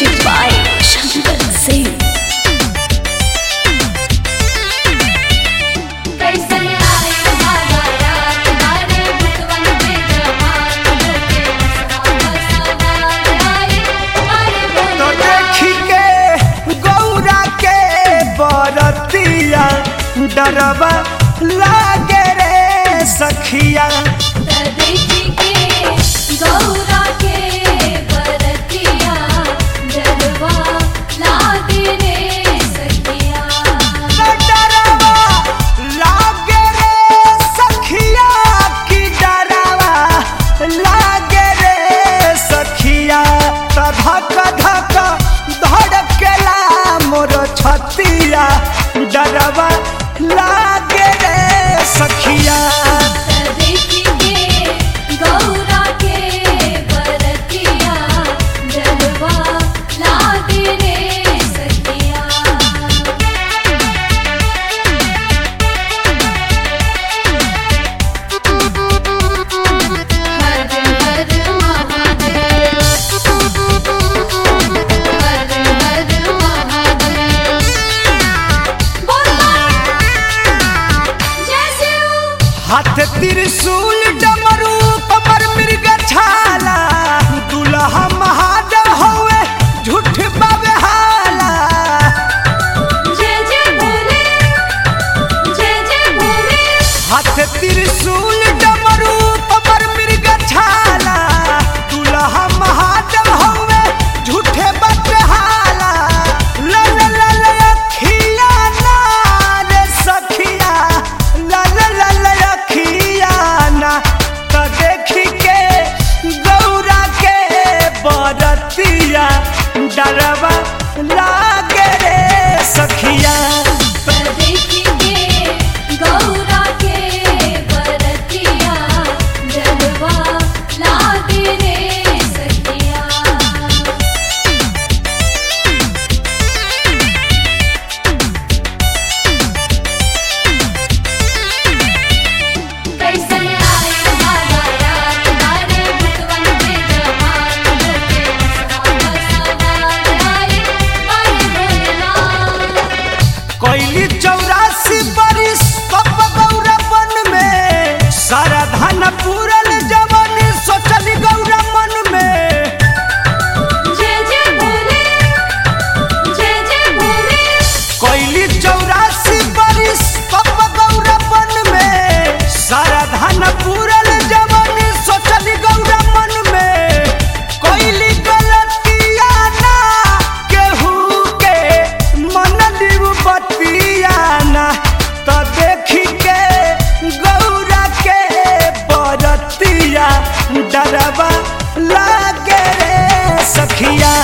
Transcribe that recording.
Music by Shankar Singh. कैसे आए हमारा तुम्हारे भगवान पे जवान होके सदा आए हमारे तो भोले देखी के गौरा के बरतिया डरवा लागे रे सखिया देखी के गौरा के बरतिया जलवा लागे रे सखिया डरवा लागे रे सखिया की डरवा लागे रे सखिया त धक धक धड़केला मोर छतिया डरवा लागे रे सखिया देखी के गौरा के बरतिया जलवा लागे रे सखिया हर हर महादेव हर हर महादेव बोलो जय शिव हाथ त्रिशूल डमरू कमर मृग छाला दुल्हा महादेव होवे झूठ बाबे हाला जय जय भोले जय जय भोले हाथ त्रिशूल डमरू कमर मृग छाला दुल्हा महादेव होवे झूठे बाबे हाला ला ला ला ला अखिया ना रे सखिया ला ला ला ला अखिया ना त देखी के गौरा के बरतिया डरवा लागे रे सखिया देखी के गौरा के बरतिया जलवा लागे रे सखिया कैसे आए हमारा तुम्हारे भगवान पे जवान होके सदा आए हमारे भोलेनाथ कोयली चौरासी बरिस कप गौरा बन में सारा धन पूरल जवन सोचल गौरा मन में जय जय भोले जय जय भोले कोयली चौरासी बरिस कप गौरा बन में सारा धन पूरल जवन सोचल गौरा मन में कोयली गलतिया ना केहू के मन दिव बतिया ना तो देखी के गौरा के बरतिया डरवा लागे रे सखिया